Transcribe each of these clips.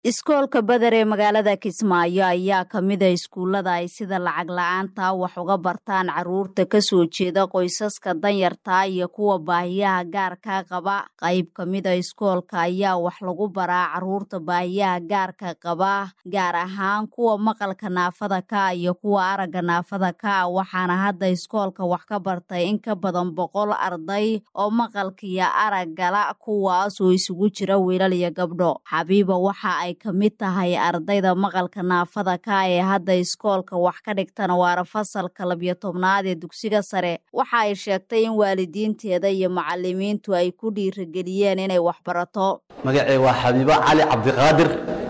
iskoolka badar ee magaalada kismaayo ayaa ka mid a iskuullada ay sida lacag la-aanta wax uga bartaan caruurta kasoo jeeda qoysaska danyarta iyo kuwa baahiyaha gaarka qaba qayb ka mid a iskoolka ayaa wax lagu baraa caruurta baahiyaha gaarka qaba gaar ahaan kuwa maqalka naafada ka iyo kuwa aragga naafada ka waxaana hadda iskoolka wax ka bartay in ka badan boqol arday oo maqalkiyo araggala kuwaas oo isugu jira wiilal iyo gabdho xabiiba waxa ay ka mid tahay ardayda maqalka naafada ka ee hadda iskoolka wax ka dhigtana waana fasalka labiyo tobnaad ee dugsiga sare waxa ay sheegtay in waalidiinteeda iyo macalimiintu ay ku dhiirageliyeen inay wax barato magacee waa xabiibo cali cabdiqaadir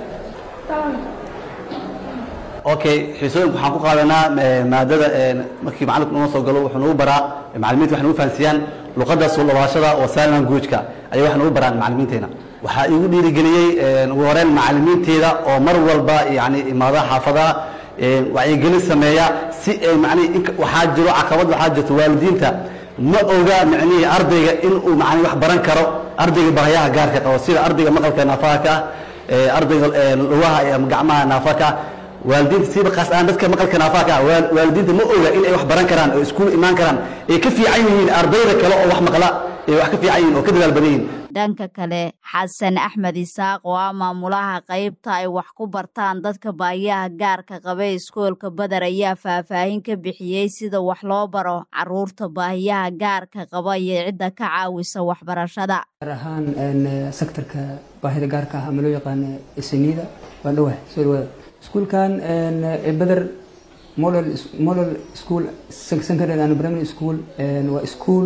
okay xiisooyinka waxaan ku qaadanaa maadada markii macalinku noo soo galo wuxuu nagu baraa macalimiinta waxay nagu fahansiyaan luqadda soo dhawaashada oo sign language-ka ayay wax nagu baraan macalimiinteena waxaa iigu dhiirigeliyey ugu horeen macalimiinteeda oo mar walba yani imaadaha xaafadaha wacyigelin sameeya si ay mani waxaa jiro caqabad waxaa jirto waalidiinta ma oga micnihii ardayga inuu mani wax baran karo ardayga baahiyaha gaarka qabo sida ardayga maqalka naafaha ka ah ardayga lugaha ama gacmaha naafaha ka waalidiinta siba kaas aan dadka maqalka naafaha ka waalidiinta ma oga in ay wax baran karaan oo iskuul imaan karaan ay ka fiican yihiin ardayda kale oo wax maqla ay wax ka fiican yihiin oo ka dadaal badan yihiin dhanka kale xasan axmed isaaq oo ah maamulaha qaybta ay wax ku bartaan dadka baahiyaha gaarka qaba iskoolka badar ayaa faahfaahin ka bixiyey sida wax loo baro caruurta baahiyaha gaarka qaba iyo cidda ka caawisa waxbarashada gaar ahaan sektorka baahida gaarka ah ama loo yaqaano isniida waa dhawah soo dhawaada iskuulkan badar model model school secondary and primary school waa school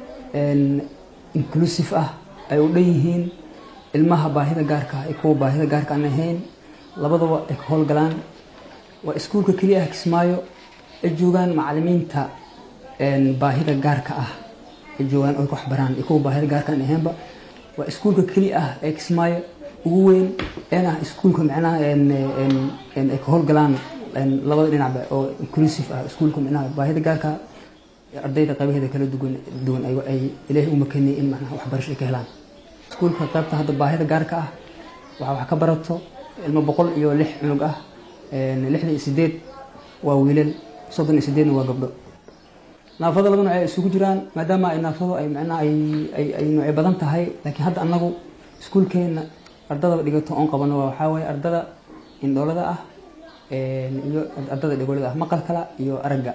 inclusive ah ay u dhan yihiin ilmaha baahida gaarka ah iyo kuwa baahida gaarka aan ahayn labadaba ay ka howlgalaan waa iskuulka keliya ah kismaayo ay joogaan macalimiinta baahida gaarka ah ay joogaan oo wax baraan iyo kuwa baahida gaarka aan ahaynba waa iskuulka keliya ah ee kismaayo ugu weyn een ah iskuulka micnaha ay ka howlgalaan labada dhinacba oo inclusive ah iskuulka micnaha baahida gaarka ardayda qaybaheeda kala duwan duwan ay ilaahay u makaniyay in macnaha waxbarasho ay ka helaan iskuulka qaybta hadda baahida gaarka ah waxaa wax ka barato ilmo boqol iyo lix cunug ah lixdan iyo sideed waa wiilal soddon iyo sideedna waa gabdho naafada laba nooc ay isugu jiraan maadaama ay naafadu ay macnaha ay ay noocyo badan tahay laakiin hadda annagu iskuulkeena ardada dhigato oon qabano waxaa waaye ardada indhoolada ah iyo ardada dhegolada ah maqalkala iyo aragga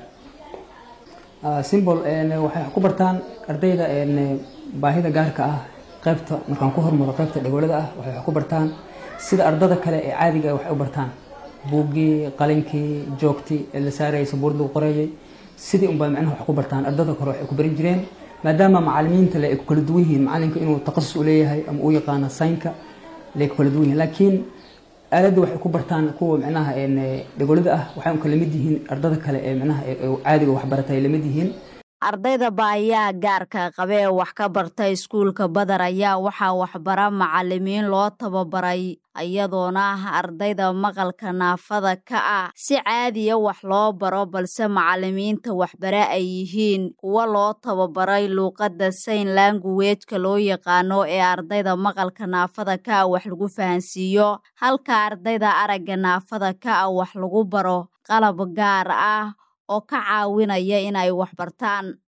simbol waxay ku bartaan ardayda baahida gaarka ah qaybta markaan ku hormaro qaybta dhegolada ah waxay ku bartaan sida ardada kale ee caadiga waxay u bartaan buuggii qalinkii joogtii ee la saarayay sabuurad lagu qoreeyay sidii unbaa macnaha wax ku bartaan ardada kore waxay ku baran jireen maadaama macalimiinta le ay ku kala duwan yihiin macalinka inuu taqasus u leeyahay ama uu yaqaano saynka le ku kala duwan yihiin laakiin aaladda waxay ku bartaan kuwa micnaha dhegolada ah waxay un kala mid yihiin ardada kale ee micnaha caadiga waxbarata ay lamid yihiin ardayda baahiyaha gaarka qabe ee wax ka barta iskuulka badar ayaa waxaa waxbara macalimiin loo tababaray iyadoona ah ardayda maqalka naafada ka ah si caadiya wax loo baro balse macalimiinta waxbare ay yihiin kuwa loo tababaray luuqadda sayn languwejka loo yaqaano ee ardayda maqalka naafada ka ah wax lagu fahansiiyo halka ardayda aragga naafada ka ah wax lagu baro qalab gaar ah oo ka caawinaya inay wax bartaan